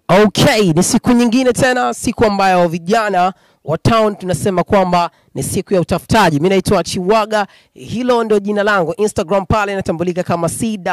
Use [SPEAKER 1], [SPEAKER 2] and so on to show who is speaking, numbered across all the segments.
[SPEAKER 1] Okay, ni siku nyingine tena, siku ambayo vijana wa town tunasema kwamba ni siku ya utafutaji. Mimi naitwa Chiwaga, hilo ndio jina langu. Instagram pale inatambulika kama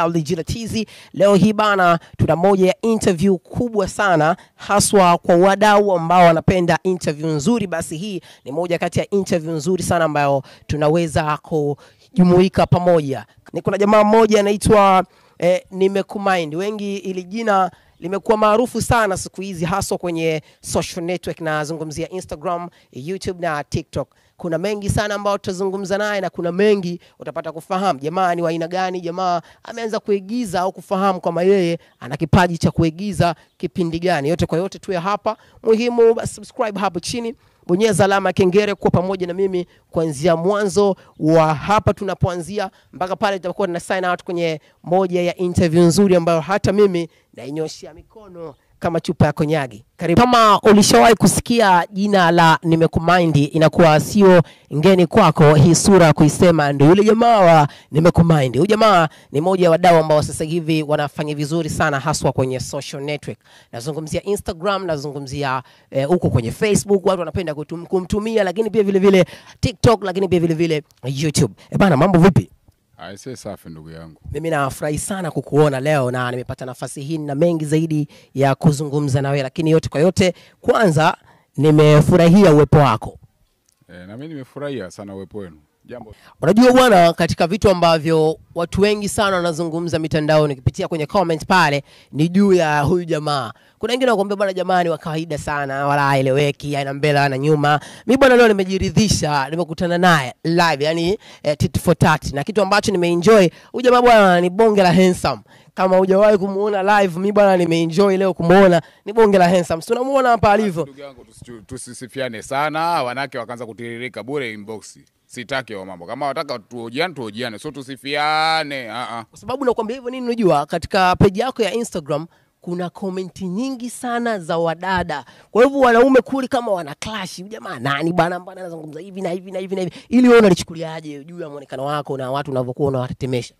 [SPEAKER 1] CWG. Leo hii bana, tuna moja ya interview kubwa sana, haswa kwa wadau ambao wanapenda interview nzuri. Basi hii ni moja kati ya interview nzuri sana ambayo tunaweza kujumuika pamoja. Ni kuna jamaa mmoja anaitwa eh, Nimekumind. Wengi ili jina limekuwa maarufu sana siku hizi haswa kwenye social network, nazungumzia Instagram, YouTube na TikTok. Kuna mengi sana ambao tutazungumza naye na kuna mengi utapata kufahamu jamaa ni wa aina gani, jamaa ameanza kuigiza au kufahamu kwamba yeye ana kipaji cha kuigiza kipindi gani. Yote kwa yote tuwe hapa, muhimu basi subscribe hapo chini bonyeza alama ya kengele kuwa pamoja na mimi kuanzia mwanzo wa hapa tunapoanzia mpaka pale tutakuwa tuna sign out kwenye moja ya interview nzuri ambayo hata mimi nainyoshia mikono kama chupa ya konyagi. Karibu. Kama ulishawahi kusikia jina la Nimekumind, inakuwa sio ngeni kwako hii sura kuisema, ndio yule jamaa wa Nimekumind. Huyu jamaa ni moja ya wadau ambao sasa hivi wanafanya vizuri sana, haswa kwenye social network. Nazungumzia Instagram, nazungumzia eh, huko kwenye Facebook, watu wanapenda kutum, kumtumia, lakini pia vile vile TikTok, lakini pia vile vile YouTube. Eh bana, mambo vipi?
[SPEAKER 2] Aise, safi ndugu yangu.
[SPEAKER 1] Mimi nafurahi sana kukuona leo na nimepata nafasi hii na mengi zaidi ya kuzungumza na wewe, lakini yote kwa yote, kwanza nimefurahia uwepo wako.
[SPEAKER 2] E, na mimi nimefurahia sana uwepo wenu. Jambo
[SPEAKER 1] Unajua bwana, katika vitu ambavyo watu wengi sana wanazungumza mitandaoni, ukipitia kwenye comment pale, ni juu ya huyu jamaa. Kuna wengine wakwambia bwana, jamaa ni wa kawaida sana, wala haeleweki, ana mbele ana nyuma. Mimi bwana, leo nimejiridhisha, nimekutana naye live, yani eh, tit for tat, na kitu ambacho nimeenjoy, huyu jamaa bwana ni bonge la handsome. Kama hujawahi kumuona live, mimi bwana nimeenjoy leo kumuona, ni bonge la handsome. Si unamuona hapa alivyo?
[SPEAKER 2] ndugu yangu, tusichu- tusisifiane sana, wanawake wakaanza kutiririka bure inbox. Sitaki wa mambo. Kama wataka tuojiane, tuojiane, sio tusifiane. Ah ah.
[SPEAKER 1] kwa sababu nakwambia hivyo nini, unajua katika peji yako ya Instagram kuna komenti nyingi sana za wadada. Kwa hivyo wanaume kuli kama wana clash, "Huyu jamaa nani bwana, mbona anazungumza hivi na hivi na hivi na hivi, ili wewe unalichukuliaje juu ya muonekano wako na watu unavyokuwa unawatetemesha?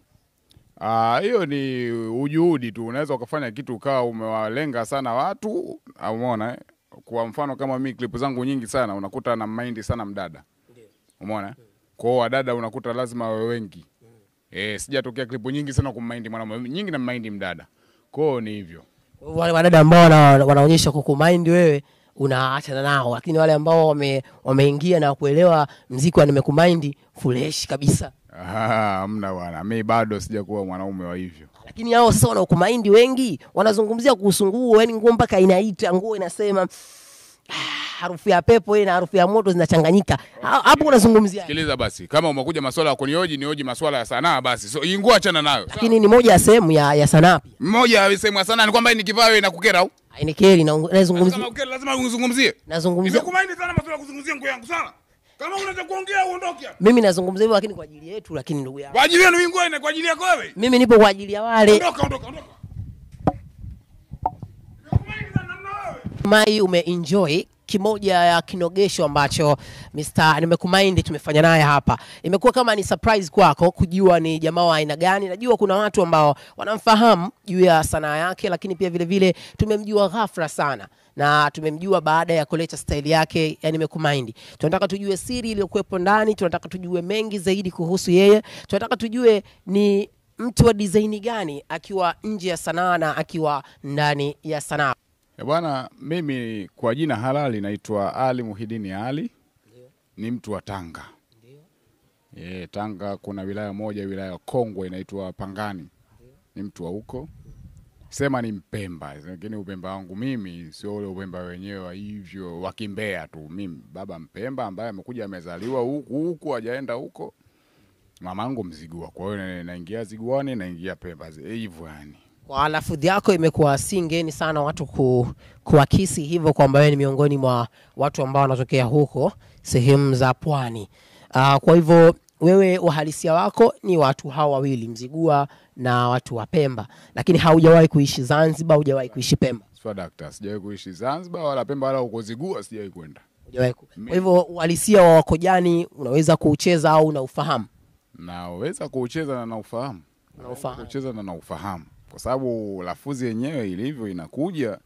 [SPEAKER 2] Ah, hiyo ni ujuhudi tu. Unaweza ukafanya kitu ukawa umewalenga sana watu, au umeona eh? Kwa mfano kama mimi clip zangu nyingi sana unakuta na mind sana mdada. Umeona? eh? Kwa hiyo wadada unakuta lazima wawe wengi. Eh, sijatokea clip nyingi sana kummind mwanamume, nyingi na mind mdada. Kwa hiyo ni hivyo.
[SPEAKER 1] Kwa hivyo wale wadada ambao wana, wanaonyesha kukumind wewe unaachana nao, lakini wale ambao wame, wameingia na kuelewa mziki wa nimekumind fresh kabisa.
[SPEAKER 2] Ah, Hamna bwana, mi bado sijakuwa mwanaume wa hivyo.
[SPEAKER 1] lakini hao sasa wanaokumaindi wengi wanazungumzia kuhusu nguo, yani nguo mpaka inaita nguo inasema "Ah, harufu ya pepo hii na harufu ya moto zinachanganyika. Ha- Hapo unazungumzia,
[SPEAKER 2] Sikiliza basi, kama umekuja maswala ya kunioji, nioji maswala ya sanaa basi. So ingua achana nayo. Sawa?
[SPEAKER 1] lakini ni moja ya sehemu ya, ya sanaa pia.
[SPEAKER 2] Mmoja alisema ya sanaa ni kwamba nikivaa wewe inakukera au?
[SPEAKER 1] Ainikeri na
[SPEAKER 2] Kama
[SPEAKER 1] nazungumzia
[SPEAKER 2] ukera lazima uzungumzie.
[SPEAKER 1] nazungumzia
[SPEAKER 2] Nimekumaini sana maswala ya kuzungumzia nguo yangu sana. Kama unataka kuongea uondoke hapa.
[SPEAKER 1] mimi nazungumzia hivyo, lakini kwa ajili yetu, lakini ndugu yangu,
[SPEAKER 2] Kwa ajili yenu hii nguo ina kwa ajili yako wewe.
[SPEAKER 1] mimi nipo kwa ajili ya wale
[SPEAKER 2] Ondoka, ondoka, ondoka. Nimekumaini sana namna wewe.
[SPEAKER 1] Mai umeenjoy kimoja ya kinogesho ambacho Mr. Nimekumind tumefanya naye hapa. Imekuwa kama ni surprise kwako kujua ni jamaa wa aina gani. Najua kuna watu ambao wanamfahamu juu ya sanaa yake, lakini pia vile vile tumemjua ghafla sana na tumemjua baada ya kuleta staili yake ya Nimekumind. Tunataka tujue siri iliyokuwepo ndani, tunataka tujue mengi zaidi kuhusu yeye, tunataka tujue ni mtu wa design gani akiwa nje ya sanaa na akiwa ndani ya sanaa.
[SPEAKER 2] Eh, bwana, mimi kwa jina halali naitwa Ali Muhidini Ali. Ni mtu wa Tanga. Eh, Tanga kuna wilaya moja, wilaya ya Kongwa inaitwa Pangani. Ni mtu wa huko. Sema ni Mpemba, lakini upemba wangu mimi sio ule upemba wenyewe wa hivyo wa Kimbea tu. Mimi baba Mpemba ambaye amekuja amezaliwa huku huku hajaenda huko. Mamangu Mzigua. Kwa hiyo na- naingia Ziguani, naingia Pemba. Hivyo yani.
[SPEAKER 1] Kwa lafudhi yako imekuwa si ngeni sana watu ku, kuakisi hivyo kwamba wewe ni miongoni mwa watu ambao wanatokea huko sehemu za pwani. Uh, kwa hivyo wewe uhalisia wako ni watu hawa wawili Mzigua na watu wa Pemba, lakini haujawahi kuishi Zanzibar, hujawahi kuishi Pemba,
[SPEAKER 2] Sio dakta, sijawahi kuishi Zanzibar wala Pemba wala huko Zigua sijawahi kwenda.
[SPEAKER 1] hujawahi. ku- Kwa hivyo uhalisia wa Wakojani unaweza kuucheza au unaufahamu?
[SPEAKER 2] Naweza kuucheza na naufahamu.
[SPEAKER 1] Unaufahamu.
[SPEAKER 2] Kucheza na naufahamu. Kwa sababu lafuzi yenyewe ilivyo inakuja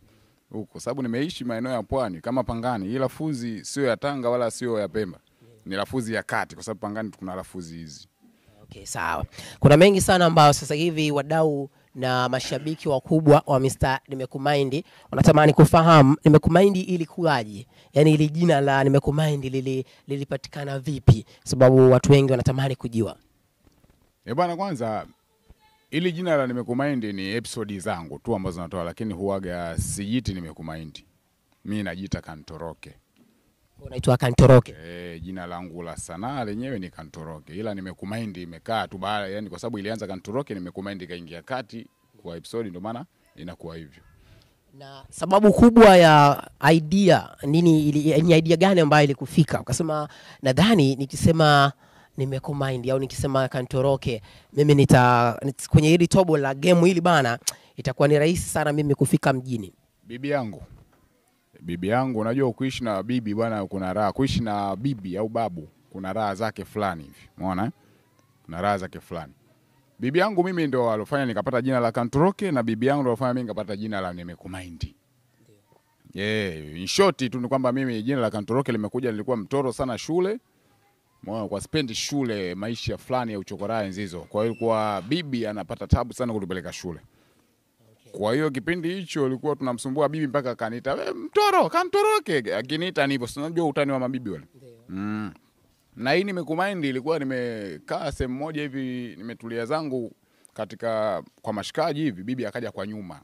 [SPEAKER 2] huko, sababu nimeishi maeneo ya pwani kama Pangani. Hii lafuzi sio ya Tanga wala sio ya Pemba, ni lafuzi ya kati, kwa sababu Pangani kuna lafuzi hizi.
[SPEAKER 1] Okay, sawa. Kuna mengi sana ambayo sasa hivi wadau na mashabiki wakubwa wa Mr. Nimekumind wanatamani kufahamu Nimekumind ilikuwaje, yaani ili jina la Nimekumind lili, lilipatikana vipi, sababu watu wengi wanatamani kujua.
[SPEAKER 2] E bwana, kwanza ili jina la Nimekumind ni episodi zangu tu ambazo natoa, lakini huwaga sijiti Nimekumind, mi najiita Kantoroke.
[SPEAKER 1] Unaitwa Kantoroke.
[SPEAKER 2] E, jina langu la sanaa lenyewe ni Kantoroke, ila Nimekumind imekaa tu baada, yani kwa sababu ilianza Kantoroke, Nimekumind ikaingia kati kwa episodi, ndio maana inakuwa hivyo.
[SPEAKER 1] Na sababu kubwa ya idea nini, ili, ni idea gani ambayo ilikufika ukasema, nadhani nikisema Nimekumind au nikisema Kantoroke mimi nita nit- kwenye hili tobo la game hili bana, itakuwa ni rahisi sana mimi kufika mjini.
[SPEAKER 2] Bibi yangu, bibi yangu, unajua kuishi na bibi bwana, kuna raha. Kuishi na bibi au babu kuna raha zake fulani hivi, umeona eh? Kuna raha zake fulani. Bibi yangu mimi ndo alofanya nikapata jina la Kantoroke, na bibi yangu ndo alofanya mimi nikapata jina la Nimekumind. Yeah, in short tu ni kwamba mimi jina la Kantoroke limekuja, nilikuwa mtoro sana shule Mwana, kwa spendi shule maisha fulani ya uchokoraa enzi hizo. Kwa hiyo ilikuwa bibi anapata tabu sana kutupeleka shule. Kwa hiyo kipindi hicho ilikuwa tunamsumbua bibi mpaka akaniita "We, mtoro kantoroke, akiniita nipo, si unajua utani wa mabibi wale. Mm. Na hii nimekumind ilikuwa nimekaa sehemu moja hivi nimetulia zangu katika kwa mashikaji hivi, bibi akaja kwa nyuma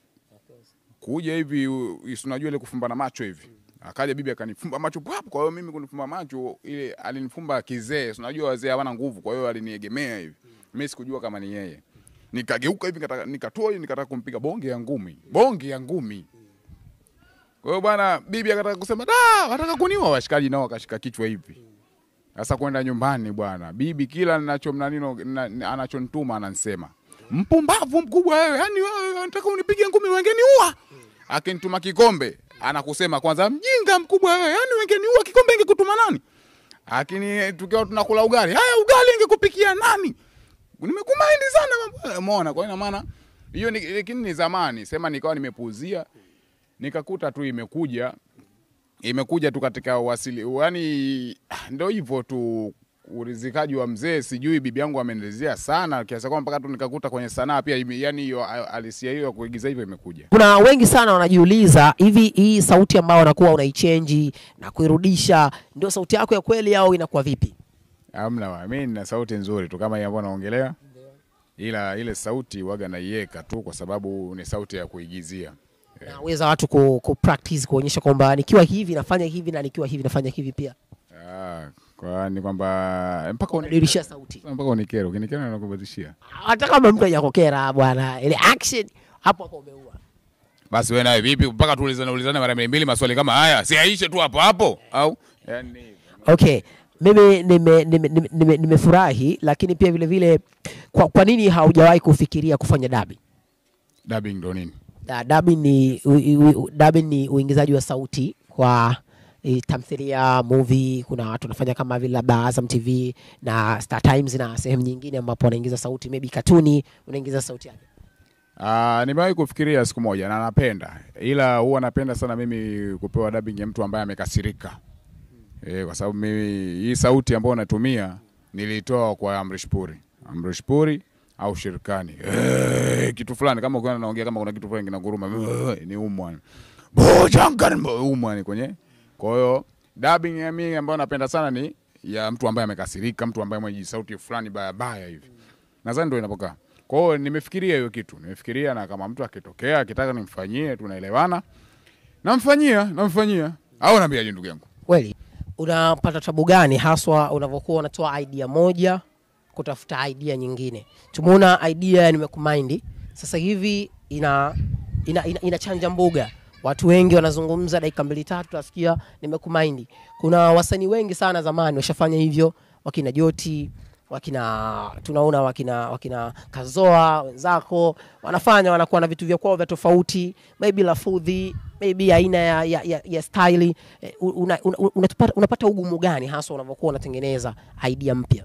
[SPEAKER 2] kuja hivi, u- si unajua ile kufumbana macho hivi akaja bibi akanifumba macho pap. Kwa hiyo mimi kunifumba macho ile alinifumba kizee, si unajua wazee hawana nguvu, kwa hiyo aliniegemea hivi, mimi sikujua kama ni yeye. Nikageuka hivi nikataka nikatoa hivi nikataka kumpiga bonge ya ngumi, bonge ya ngumi. Kwa hiyo bwana, bibi akataka kusema da, wataka kuniua. Washikaji nao wakashika kichwa hivi. Sasa kwenda nyumbani bwana, bibi kila ninacho mnanino na- anachonituma ananisema mpumbavu mkubwa wewe, yani wewe unataka unipige ngumi wengeniua. Akinituma kikombe anakusema kwanza, mjinga mkubwa wewe, yani wengeniua, kikombe ingekutuma nani? Lakini tukiwa tunakula ugali, haya ugali ingekupikia nani? Nimekumind sana mambo. Umeona? Kwa ina maana hiyo ni lakini ni zamani, sema nikawa nimepuuzia nikakuta tu imekuja imekuja tu katika wasili, yani ndio hivyo tu urizikaji wa mzee. Sijui bibi yangu amenielezea sana kiasi kwamba mpaka tu nikakuta kwenye sanaa pia, ime- yani hiyo alisia hiyo ya kuigiza hivyo imekuja.
[SPEAKER 1] Kuna wengi sana wanajiuliza hivi, hii sauti ambayo unakuwa unaichange na kuirudisha ndio sauti yako ya kweli au inakuwa vipi?
[SPEAKER 2] Hamna, wa, mimi nina sauti nzuri tu kama hii ambayo naongelea, ila ile sauti waga naiweka tu kwa sababu ni sauti ya kuigizia.
[SPEAKER 1] Naweza watu ku, ku practice kuonyesha kwamba nikiwa hivi nafanya hivi na nikiwa hivi nafanya hivi pia,
[SPEAKER 2] Ah, kwa ni kwamba mpaka uni-
[SPEAKER 1] unadirisha sauti
[SPEAKER 2] mpaka unikere, ukinikera nakubadilishia.
[SPEAKER 1] hata kama mtu hajakokera bwana, ile action hapo hapo umeua.
[SPEAKER 2] Basi wewe nawe vipi? Mpaka tuulizane ulizane mara mbili mbili maswali kama haya, si aishe tu hapo hapo au yani
[SPEAKER 1] Okay, mimi nimefurahi nime, nime, nime, nimefurahi, lakini pia vile vile kwa, kwa nini haujawahi kufikiria kufanya dabi?
[SPEAKER 2] dubbing ndo nini?
[SPEAKER 1] Da- Dubbing ni, u- u- dubbing ni uingizaji wa sauti kwa eh, tamthilia, movie. Kuna watu wanafanya kama vile labda Azam TV na Star Times na sehemu nyingine ambapo wanaingiza sauti, maybe katuni unaingiza sauti yake.
[SPEAKER 2] Ah, nimewahi kufikiria siku moja na napenda, ila huwa napenda sana mimi kupewa dubbing ya mtu ambaye amekasirika eh, kwa sababu mimi hii sauti ambayo natumia nilitoa kwa Amrish Puri, Amrish Puri au Shirikani eh, kitu fulani kama ukiona naongea kama kuna kitu fulani kinaguruma eh, ni umwa bojangan umwa ni kwenye. Kwa hiyo dubbing ya mimi ambayo napenda sana ni ya mtu ambaye amekasirika, mtu ambaye mwenye sauti fulani baya baya hivi nadhani ndio inapokaa. Kwa hiyo nimefikiria hiyo kitu, nimefikiria na kama mtu akitokea akitaka nimfanyie, tunaelewana, namfanyia, namfanyia au naambiaje, ndugu yangu?
[SPEAKER 1] Kweli unapata tabu gani haswa unavyokuwa unatoa idea moja kutafuta idea nyingine? Tumeona idea ya Nimekumind sasa hivi ina, ina, ina, inachanja mbuga. Watu wengi wanazungumza dakika mbili tatu, tasikia Nimekumind. Kuna wasanii wengi sana zamani washafanya hivyo, wakina Joti wakina tunaona wakina wakina Kazoa wenzako wanafanya, wanakuwa na vitu vya kwao vya tofauti, maybe lafudhi, maybe aina ya, ya, ya, ya style eh, una, una, unapata, unapata ugumu gani hasa unavyokuwa unatengeneza idea mpya?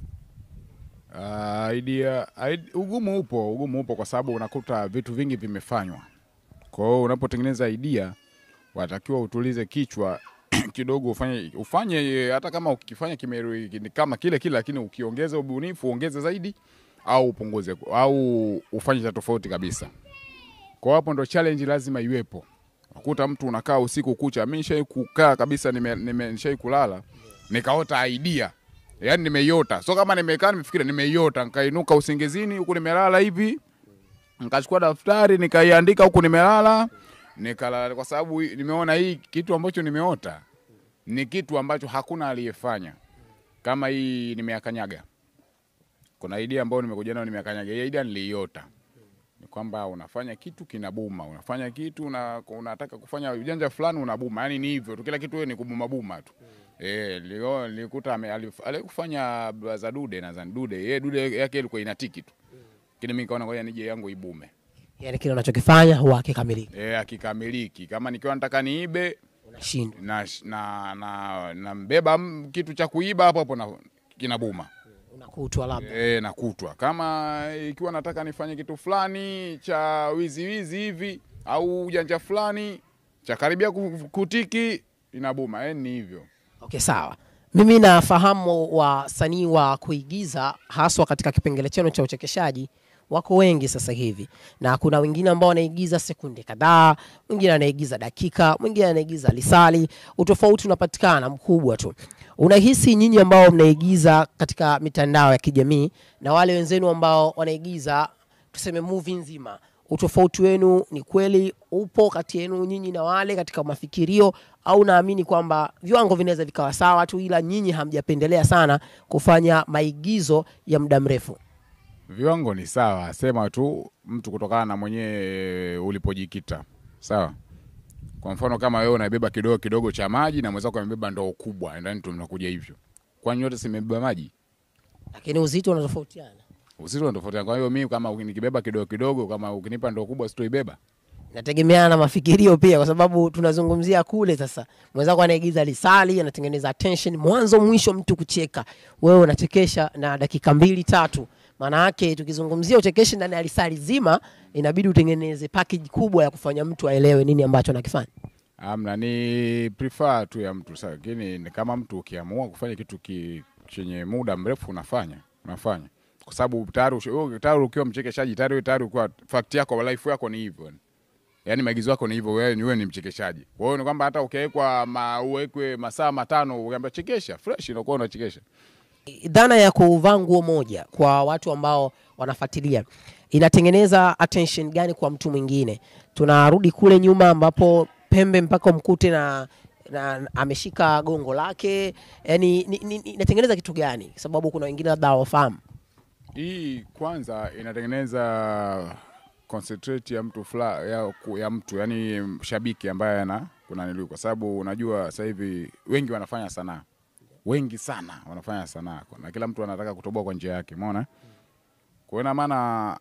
[SPEAKER 2] Uh, idea, id- ugumu upo, ugumu upo kwa sababu unakuta vitu vingi vimefanywa. Kwa hiyo unapotengeneza idea watakiwa utulize kichwa kidogo, ufanye ufanye hata kama ukifanya kime kama kile kile, lakini ukiongeza ubunifu, uongeze zaidi au upunguze au ufanye cha tofauti kabisa. Kwa hapo ndo challenge lazima iwepo. Ukuta mtu unakaa usiku kucha, mimi nishai kukaa kabisa, nime, nime nishai kulala nikaota idea, yani nimeiota, so kama nimekaa nimefikiria, nimeiota, nikainuka usingizini huku nimelala hivi, nikachukua daftari nikaiandika huku nimelala, nikalala, kwa sababu nimeona hii kitu ambacho nimeota ni kitu ambacho hakuna aliyefanya kama hii nimeakanyaga. Kuna idea ambayo nimekuja nayo nimeakanyaga, hii idea niliiota ni kwamba unafanya kitu kinabuma, unafanya kitu una, unataka kufanya ujanja fulani unabuma, yani ni hivyo tu, kila kitu wewe ni kubuma buma tu. Eh, leo nilikuta ame- alif- alikufanya za Dude na za Dude, yeye Dude yake ilikuwa inatiki tu. Lakini mimi nikaona ngoja nije yangu ibume.
[SPEAKER 1] yani kile unachokifanya huwa hakikamiliki,
[SPEAKER 2] Eh, akikamiliki. Kama nikiwa nataka niibe
[SPEAKER 1] unashindwa.
[SPEAKER 2] na na na, na mbeba m- kitu cha kuiba hapo hapo na kinabuma.
[SPEAKER 1] Unakutwa labda
[SPEAKER 2] E, nakutwa kama ikiwa nataka nifanye kitu fulani cha wizi wizi hivi au ujanja fulani cha karibia ku- kutiki inabuma. E, ni hivyo.
[SPEAKER 1] Okay, sawa. Mimi nafahamu wasanii wa kuigiza haswa katika kipengele chenu cha uchekeshaji wako wengi sasa hivi, na kuna wengine ambao wanaigiza sekunde kadhaa, mwingine anaigiza dakika, mwingine anaigiza lisali. Utofauti unapatikana mkubwa tu. Unahisi nyinyi ambao mnaigiza katika mitandao ya kijamii na wale wenzenu ambao wanaigiza tuseme movie nzima, utofauti wenu ni kweli upo kati yenu nyinyi na wale katika mafikirio, au naamini kwamba viwango vinaweza vikawa sawa tu, ila nyinyi hamjapendelea sana kufanya maigizo ya muda mrefu?
[SPEAKER 2] Viwango ni sawa, sema tu mtu kutokana na mwenyewe ulipojikita. Sawa. Kwa mfano kama wewe unabeba kidogo kidogo cha maji na mwenzako amebeba ndoo kubwa, ndani tu mnakuja hivyo. Kwani yote simebeba maji?
[SPEAKER 1] Lakini uzito unatofautiana.
[SPEAKER 2] Uzito unatofautiana. Kwa hiyo mimi kama nikibeba kidogo kidogo, kama ukinipa ndoo kubwa sitoibeba.
[SPEAKER 1] Inategemeana na mafikirio pia, kwa sababu tunazungumzia kule. Sasa mwenzako anaigiza lisali, anatengeneza attention mwanzo mwisho, mtu kucheka, wewe unachekesha na dakika mbili tatu. Maana yake tukizungumzia uchekeshi ndani ya lisali zima, inabidi utengeneze package kubwa ya kufanya mtu aelewe nini ambacho anakifanya.
[SPEAKER 2] Amna, ni prefer tu ya mtu sasa, lakini ni kama mtu ukiamua kufanya kitu ki, chenye muda mrefu unafanya unafanya, kwa sababu tayari usha- wewe tayari ukiwa mchekeshaji tayari wewe tayari ukiwa fact yako life yako ni hivyo, yani maigizo yako ni hivyo, wewe ni wewe ni mchekeshaji. Kwa hiyo ni kwamba hata ukiwekwa ma, uwekwe masaa matano ukiambia chekesha fresh, unakuwa unachekesha.
[SPEAKER 1] dhana ya kuvaa nguo moja kwa watu ambao wanafuatilia inatengeneza attention gani kwa mtu mwingine? Tunarudi kule nyuma ambapo pembe mpaka mkute na, na ameshika gongo lake, yani ni, ni, ni, inatengeneza kitu gani? Kwa sababu kuna wengine labda hawafahamu.
[SPEAKER 2] Hii kwanza inatengeneza concentrate ya mtu fula, ya, ku- ya mtu yani shabiki ambaye ana kuna niliu, kwa sababu unajua sasa hivi wengi wanafanya sanaa, wengi sana wanafanya sanaa na kila mtu anataka kutoboa kwa njia yake, umeona. Kwa hiyo ina maana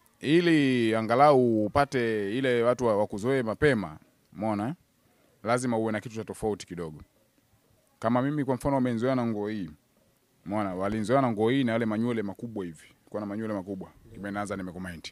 [SPEAKER 2] ili angalau upate ile watu wa- wakuzoee mapema, umeona, lazima uwe na kitu cha tofauti kidogo. Kama mimi kwa mfano wamenizoea na nguo hii Umeona, walinzoea na nguo hii na yale manywele makubwa hivi. Kwa na manywele makubwa. Kimeanza nimekumind.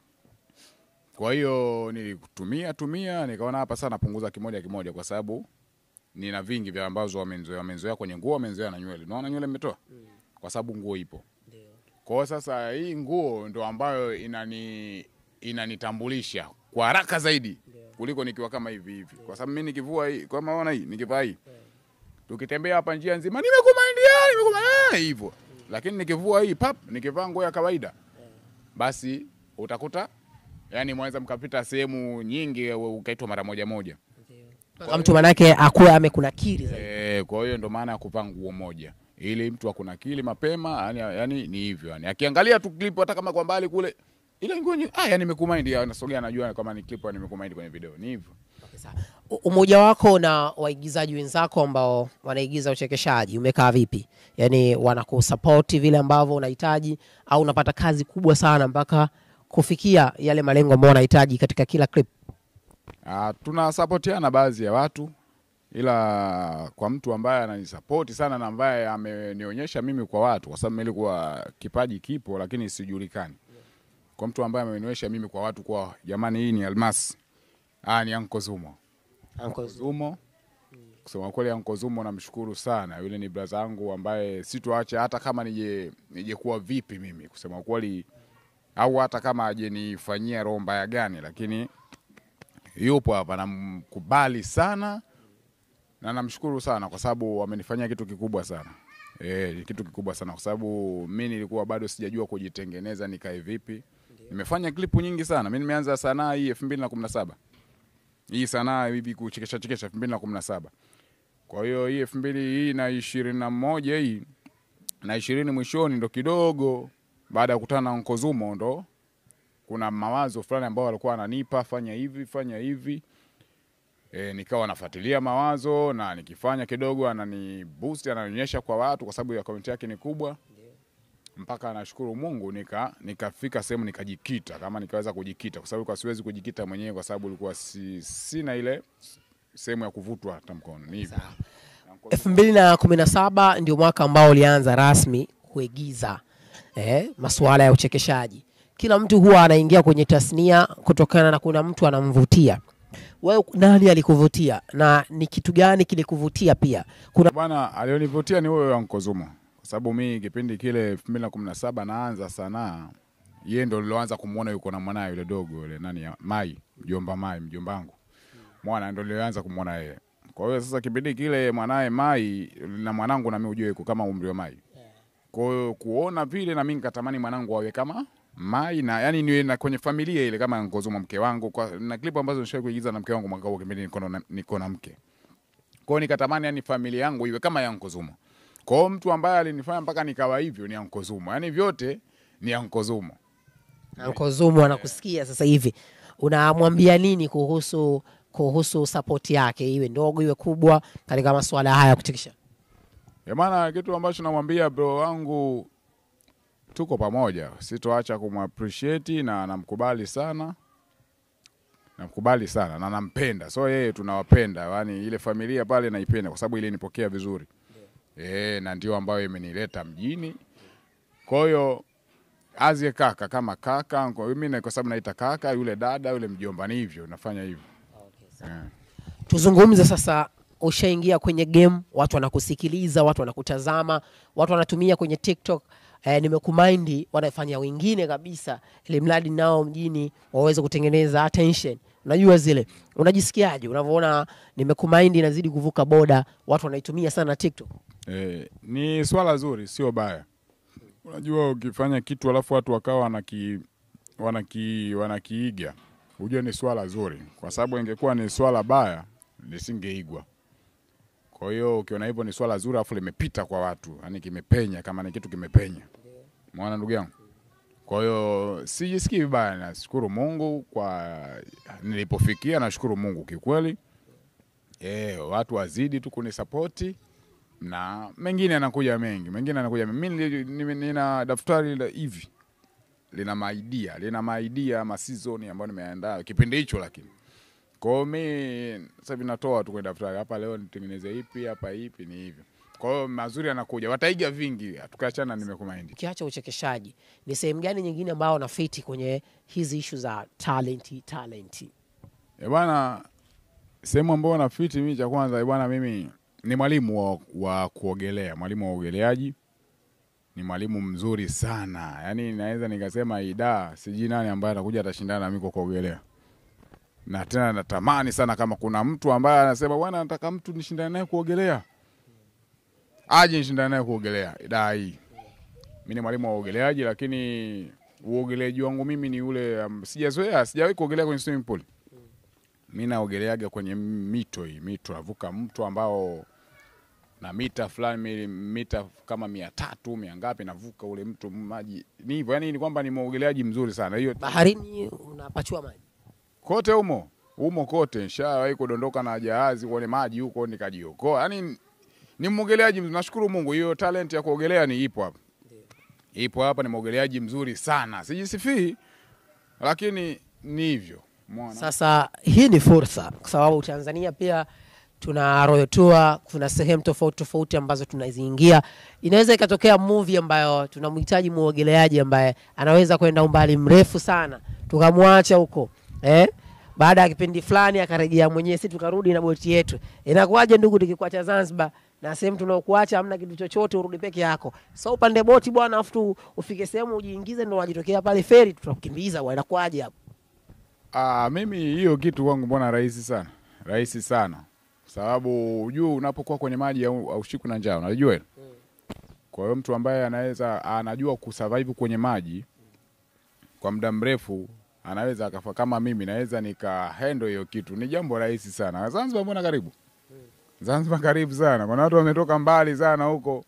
[SPEAKER 2] Kwa hiyo nilitumia tumia nikaona hapa sana napunguza kimoja kimoja kwa sababu nina vingi vya ambazo wamenzoea wamenzoea kwenye nguo wamenzoea na nywele. Unaona nywele nimetoa? Kwa sababu nguo ipo. Kwa hiyo sasa hii nguo ndo ambayo inani inanitambulisha kwa haraka zaidi kuliko nikiwa kama hivi hivi. Kwa sababu mimi nikivua hii, kama unaona hii, nikivaa hii tukitembea hapa njia nzima nimekumindia nimekumindia hivyo, lakini nikivua hii pap, nikivaa nguo ya kawaida, basi utakuta yani mwaweza mkapita sehemu nyingi ukaitwa mara moja moja.
[SPEAKER 1] Kwa mtu manake akuwe amekunakiri zaidi.
[SPEAKER 2] E, kwa hiyo ndo maana ya kuvaa nguo moja ili mtu akunakili mapema yani, yani ni hivyo yani, akiangalia tu clip hata kama kwa mbali kule ile nguo nye- ah, yani nimekumind, anasogea anajua kama ni clip nimekumind kwenye video, ni hivyo.
[SPEAKER 1] Sawa. U- Umoja wako na waigizaji wenzako ambao wanaigiza uchekeshaji umekaa vipi? Yaani wanakusapoti vile ambavyo unahitaji au unapata kazi kubwa sana mpaka kufikia yale malengo ambayo unahitaji katika kila clip?
[SPEAKER 2] Ah, tunasapotiana baadhi ya watu, ila kwa mtu ambaye ananisapoti sana na ambaye amenionyesha mimi kwa watu, kwa sababu mimi nilikuwa kipaji kipo lakini sijulikani. Kwa mtu ambaye amenionyesha mimi kwa watu kwa jamani, hii ni Almasi, ah, ni Anko Zumo.
[SPEAKER 1] Uncle Zumo.
[SPEAKER 2] Zumo. Kusema kweli Anko Zumo namshukuru sana, yule ni braza yangu ambaye situache hata kama nije nije kuwa vipi mimi, kusema kweli, au hata kama aje nifanyia roho mbaya gani, lakini yupo hapa, namkubali sana na namshukuru sana kwa sababu amenifanyia kitu kikubwa sana. Eh, kitu kikubwa sana kwa sababu mi nilikuwa bado sijajua kujitengeneza nikae vipi. Nimefanya klipu nyingi sana. Mi nimeanza sanaa hii elfu mbili na kumi na saba hii sanaa hivi kuchekesha chekesha elfu mbili na kumi na saba kwa hiyo hii elfu mbili hii na ishirini na moja hii na ishirini mwishoni ndo kidogo baada ya kukutana na Uncle Zumo ndo kuna mawazo fulani ambayo walikuwa ananipa fanya hivi fanya hivi e, nikawa nafuatilia mawazo na nikifanya kidogo anani boost ananionyesha kwa watu kwa sababu ya komenti yake ni kubwa mpaka nashukuru Mungu nika nikafika sehemu nikajikita kama nikaweza kujikita kwa sababu kwa siwezi kujikita mwenyewe kwa sababu ulikuwa si, sina ile sehemu ya kuvutwa hata mkono ni hivyo
[SPEAKER 1] elfu mbili na kumi na saba ndio mwaka ambao ulianza rasmi kuigiza eh, masuala ya uchekeshaji. Kila mtu huwa anaingia kwenye tasnia kutokana na kuna mtu anamvutia. Wewe nani alikuvutia na ni kitu gani kilikuvutia? Pia kuna
[SPEAKER 2] Bwana alionivutia ni huyo Anko Zumo, kwa sababu mi kipindi kile elfu mbili na kumi na saba naanza sanaa, yeye ndo liloanza kumwona yuko na mwanaye yule dogo yule nani ya- Mai, mjomba Mai, mjomba wangu mwana ndo nilianza kumwona yeye. Kwa hiyo sasa kipindi kile mwanaye Mai na mwanangu nami ujue yuko kama umri wa Mai, kwa hiyo kuona vile na mimi nikatamani mwanangu awe kama Mai na yani niwe na kwenye familia ile kama Anko Zumo mke wangu kwa, na klipu ambazo nishawahi kuigiza na mke wangu mwaka huo kipindi niko na, niko na mke kwa hiyo nikatamani yani familia yangu iwe kama ya Anko Zumo. Kwa hiyo mtu ambaye alinifanya mpaka nikawa hivyo ni Anko Zumo, yani vyote ni Anko Zumo.
[SPEAKER 1] Uncle Zumo anakusikia sasa hivi, unamwambia nini kuhusu kuhusu support yake, iwe ndogo iwe kubwa, katika masuala haya ya kuchekesha?
[SPEAKER 2] Ya maana kitu ambacho namwambia bro wangu, tuko pamoja, sitoacha kumappreciate na namkubali sana, namkubali sana na nampenda, so yeye tunawapenda, yani ile familia pale naipenda kwa sababu ile nipokea vizuri eh, na ndio ambayo imenileta mjini. Kwa hiyo azie kaka kama kaka, kwa mimi na- kwa sababu naita kaka, yule dada, yule mjomba, ni hivyo nafanya hivyo eh.
[SPEAKER 1] Tuzungumze sasa, ushaingia kwenye game, watu wanakusikiliza, watu wanakutazama, watu wanatumia kwenye TikTok. Eh, nimekumaindi wanafanya wengine kabisa, ili mradi nao mjini waweze kutengeneza attention. Unajua zile, unajisikiaje unavyoona nimekumaindi inazidi kuvuka boda, watu wanaitumia sana TikTok?
[SPEAKER 2] Eh, ni swala zuri, sio baya. Unajua, ukifanya kitu alafu watu wakawa wanaki, wanaki, wanakiiga hujue ni swala zuri, kwa sababu ingekuwa ni swala baya lisingeigwa. Kwa hiyo ukiona hivyo ni swala zuri, alafu limepita kwa watu, yani kimepenya, kama ni kitu kimepenya, mwana ndugu yangu. Kwa hiyo sijisikii vibaya, nashukuru Mungu kwa nilipofikia, nashukuru Mungu kikweli. Eh, watu wazidi tu kunisapoti na mengine yanakuja mengi, mengine yanakuja mengi. Mimi nili- nime- nina daftari la hivi lina maidia lina maidia ama season ambayo nimeandaa kipindi hicho, lakini kwa hiyo mi sasa hivi natoa tu kwenye daftari, hapa leo nitengeneze ipi, hapa ipi, ni hivyo. Kwa hiyo mazuri yanakuja, wataiga vingi, tukaachana nimekumaindi.
[SPEAKER 1] Ukiacha uchekeshaji, ni sehemu gani nyingine ambayo unafiti kwenye hizi ishu za talenti talenti?
[SPEAKER 2] E bwana, sehemu ambayo nafiti mimi, cha kwanza e bwana, mimi ni mwalimu wa, wa kuogelea, mwalimu wa uogeleaji. Ni mwalimu mzuri sana, yaani naweza nikasema ida, sijui nani ambaye atakuja atashindana na mimi kwa kuogelea, na tena natamani sana kama kuna mtu ambaye anasema bwana, nataka mtu nishindane naye kuogelea, aje nishindane naye kuogelea ida hii. Mimi ni mwalimu wa uogeleaji, lakini uogeleaji wangu mimi ni ule um, sijazoea, sijawahi kuogelea kwenye swimming pool mi naogeleaga kwenye mito hii mito navuka mto ambao na mita fulani mi- mita kama mia tatu mia ngapi navuka ule mto maji ni hivyo yani ni kwamba ni mwogeleaji mzuri sana hiyo
[SPEAKER 1] Baharini unapachua maji
[SPEAKER 2] kote humo humo kote nishawahi kudondoka na jahazi kwenye maji huko nikajiokoa yani ni mwogeleaji mzuri nashukuru mungu hiyo talent ya kuogelea ni ipo hapa ipo hapa ni mwogeleaji mzuri sana sijisifii lakini ni hivyo Umeona?
[SPEAKER 1] Sasa hii ni fursa, kwa sababu Tanzania pia tuna Royal Tour, kuna sehemu tofauti tofauti ambazo tunaziingia. Inaweza ikatokea movie ambayo tunamhitaji muogeleaji ambaye anaweza kwenda umbali mrefu sana, tukamwacha huko eh? baada ya kipindi fulani akarejea mwenyewe, si tukarudi na boti yetu. Inakuwaje ndugu, tukikuacha Zanzibar na sehemu tunaokuacha hamna kitu chochote, urudi peke yako? So upande boti bwana, afu tu ufike sehemu ujiingize, ndo wajitokea pale feri, tutakukimbiza bwana, inakuwaje hapo?
[SPEAKER 2] Ah, mimi hiyo kitu kwangu mbona rahisi sana, rahisi sana, sababu ujue unapokuwa kwenye maji au aushiku na njaa, unajua hilo. Kwa hiyo mtu ambaye anaweza anajua kusurvive kwenye maji kwa muda mrefu anaweza akafa kama mimi, naweza nika handle hiyo kitu, ni jambo rahisi sana. Zanzibar mbona karibu, Zanzibar karibu sana, kuna watu wametoka mbali sana huko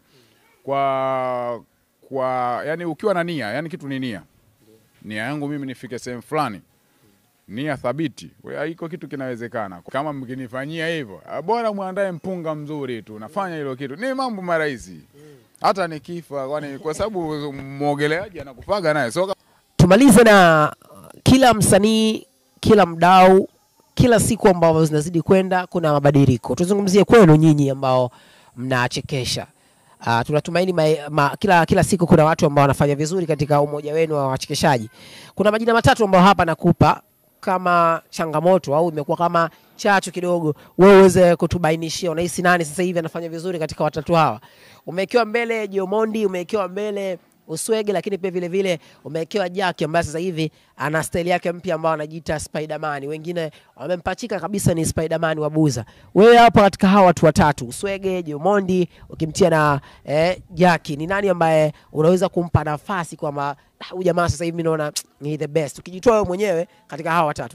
[SPEAKER 2] kwa kwa, yani ukiwa na nia, yani kitu ni nia. Nia yangu mimi nifike sehemu fulani nia thabiti, we- iko kitu kinawezekana. Kama mkinifanyia hivyo, ah, bora mwandae mpunga mzuri tu, nafanya hilo kitu, ni mambo marahisi. Hata nikifa, kwani kwa sababu mwogeleaji anakufaga naye so
[SPEAKER 1] tumalize na uh, kila msanii, kila mdau, kila siku ambavyo zinazidi kwenda, kuna mabadiliko. Tuzungumzie kwenu nyinyi ambao mnachekesha. Uh, tunatumaini ma, ma, kila, kila siku kuna watu ambao wanafanya vizuri katika umoja wenu wa wachekeshaji. Kuna majina matatu ambayo hapa nakupa kama changamoto au imekuwa kama chachu kidogo, wewe uweze kutubainishia unahisi nani sasa hivi anafanya vizuri katika watatu hawa. Umewekewa mbele Jomondi, umewekewa mbele Uswege, lakini pia vile vile umewekewa Jack ambaye sasa hivi ana staili yake mpya ambayo anajiita Spiderman. Wengine wamempachika kabisa ni Spiderman wa Buza. Wewe hapo katika hawa watu watatu, Uswege, Jomondi ukimtia na eh, Jack, ni nani ambaye unaweza kumpa nafasi kwamba "Ah, huyu jamaa sasa hivi mimi naona ni the best, ukijitoa wewe mwenyewe katika hawa watatu?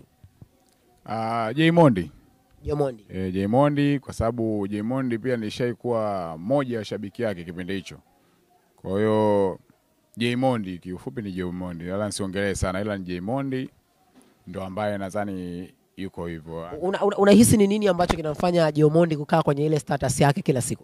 [SPEAKER 2] uh, Jaymondi
[SPEAKER 1] Jomondi.
[SPEAKER 2] e, Jaymondi kwa sababu Jaymondi pia nishaikuwa moja ya shabiki yake kipindi hicho. Kwa hiyo Jaymondi kiufupi ni Jaymondi, wala nisiongelee sana, ila ni Jaymondi ndo ambaye nadhani yuko hivyo.
[SPEAKER 1] Unahisi una, unahisi ni nini ambacho kinamfanya Jomondi kukaa kwenye ile status yake kila siku?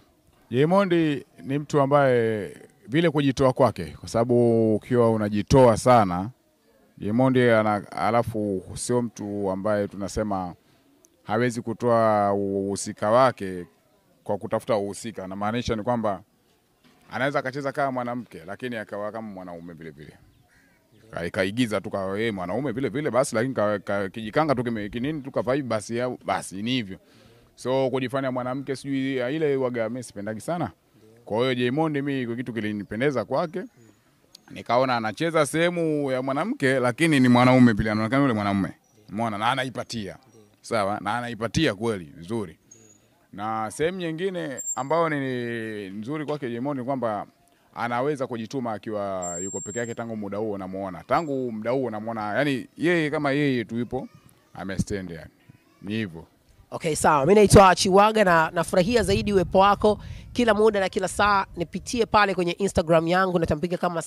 [SPEAKER 2] Jaymondi ni mtu ambaye vile kujitoa kwake, kwa sababu ukiwa unajitoa sana Jaymondi ana, alafu sio mtu ambaye tunasema hawezi kutoa uhusika wake kwa kutafuta uhusika. Namaanisha ni kwamba anaweza akacheza kama mwanamke lakini akawa kama mwanaume vile vile, Ka- kaigiza tu kawa yeye mwanaume vile vile basi, lakini ka- ka- kijikanga tu kime- kinini tu kavai basi, au- basi ni hivyo. So kujifanya mwanamke sijui ya ile waga, mimi sipendagi sana. Kwa hiyo Jaymondi mimi kwa kitu kilinipendeza kwake, nikaona anacheza sehemu ya mwanamke lakini ni mwanaume pia, anaonekana yule mwanaume, umeona, na anaipatia sawa, na anaipatia kweli vizuri. Na sehemu nyingine ambayo ni nzuri kwake Jaymondi ni kwamba anaweza kujituma akiwa yuko peke yake. Tangu muda huo namuona, tangu muda huo namuona, yani yeye kama yeye tu yupo amestand, yani ni hivyo.
[SPEAKER 1] Okay, sawa. Mimi naitwa Chiwaga na nafurahia zaidi uwepo wako kila muda na kila saa. Nipitie pale kwenye Instagram yangu, natambulika kama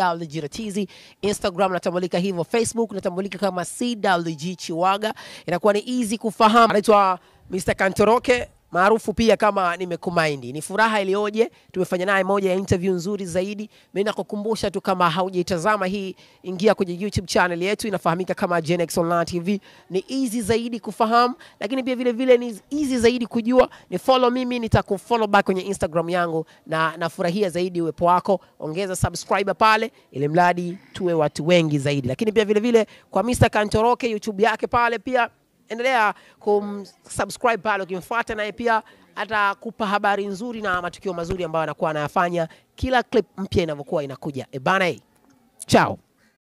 [SPEAKER 1] CWG Instagram natambulika hivyo, Facebook natambulika kama CWG Chiwaga. Inakuwa ni easy kufahamu. Anaitwa Mr. Kantoroke maarufu pia kama nimekumaindi. Ni furaha iliyoje, tumefanya naye moja ya interview nzuri zaidi. Mimi nakukumbusha tu kama haujaitazama hii, ingia kwenye YouTube channel yetu inafahamika kama Genex Online TV. Ni easy zaidi kufahamu, lakini pia vile vile ni easy zaidi kujua. Ni follow mimi, nitakufollow back kwenye Instagram yangu, na nafurahia zaidi uwepo wako. Ongeza subscriber pale, ili mradi tuwe watu wengi zaidi. Lakini pia vile vile kwa Mr. Kantoroke YouTube yake pale pia endelea kumsubscribe pale, ukimfuata naye pia atakupa habari nzuri na matukio mazuri ambayo anakuwa anayafanya kila clip mpya inavyokuwa inakuja. Ebana, chao.